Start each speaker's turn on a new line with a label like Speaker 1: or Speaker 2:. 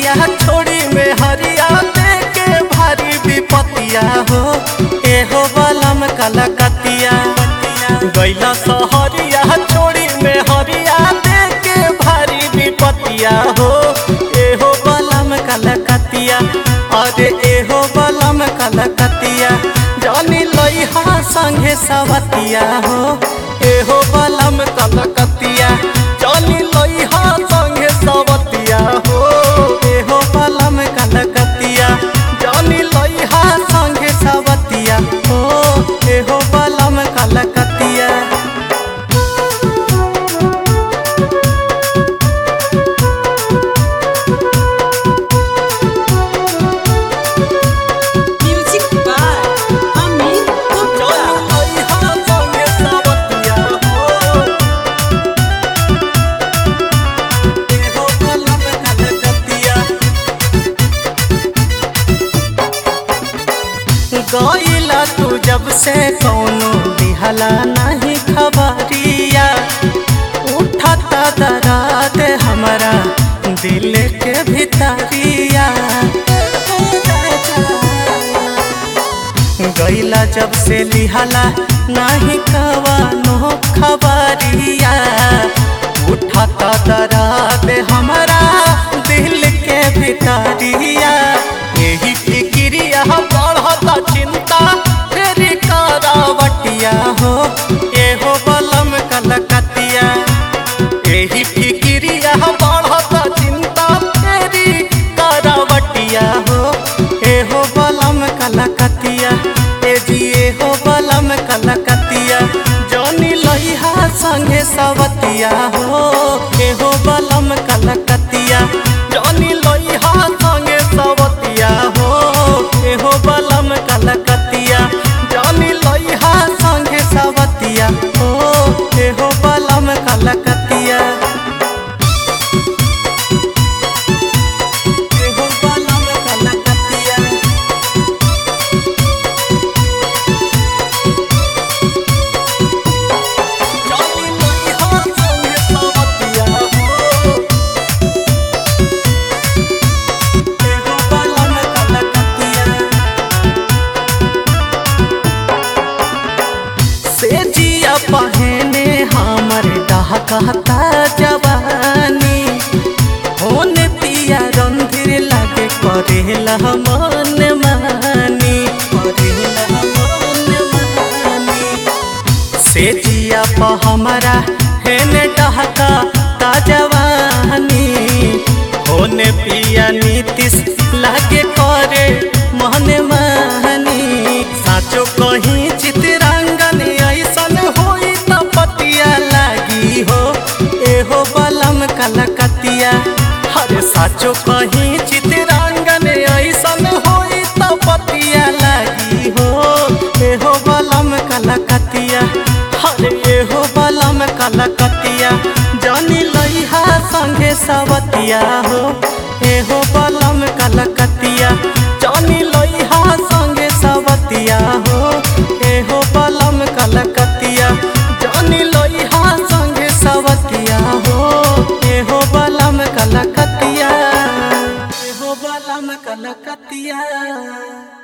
Speaker 1: सहरिया छोड़ी में हरिया देके भारी विपतिया हो एहो बलम कलकतिया गैला सहरिया छोड़ी में हरिया देके भारी विपतिया हो एहो बलम कलकतिया अरे एहो बलम कलकतिया जानी लइहा संगे सवतिया हो एहो बलम कलकतिया जानी लइहा संगे सवतिया हो एहो बलम कलकतिया जानी लइहा संगे सवतिया हो एहो बलम कलकतिया
Speaker 2: Music by Amit Gupta.
Speaker 1: गईला तू जब से कौनो दिहला नहीं खबरिया उठता दराद हमारा दिल के भितरिया गईला जब से लिहला नाही कवानो खबरिया उठता दराद हमारा दिल के भितरिया यही फिक्रिया बढ़ता चिंता तेरी करावटिया हो एहो बलम कलकतिया यही फिक्रिया बढ़ता चिंता तेरी करावटिया हो एहो बलम कलकतिया ए जी एहो बलम कलकतिया जौनी लइहा संगे सवतिया हो एहो बलम कलकतिया जौनी लइहा संगे सवतिया हो एहो बलम कलकतिया जौनी लइहा संगे सवतिया हो एहो बलम कलकतिया एहो बलम कलकतिया जानी लइहा संगे सवतिया हो एहो बलम कलकतिया से जिया पहने हमर डहकता जवानी होन पिया रंधिर लागे करेला मन मानी करेला मन मानी से जिया प हमरा हेने डहका ता जवानी होने पिया नीतिश लागे करे मन मानी साचो कहीं चितरंगन ऐसन होई त पतिया लागी हो एहो बलम कलकतिया हरे साचो कहीं चितरंगन ऐसन होई त पतिया लागी हो एहो बलम कलकतिया हरे एहो बलम कलकतिया जानी लइहा संगे सवतिया हो एहो बलम कलकतिया जानी लइहा संगे सवतिया हो एहो बलम कलकतिया जानी लइहा संगे सवतिया हो एहो बलम कलकतिया एहो बलम कलकतिया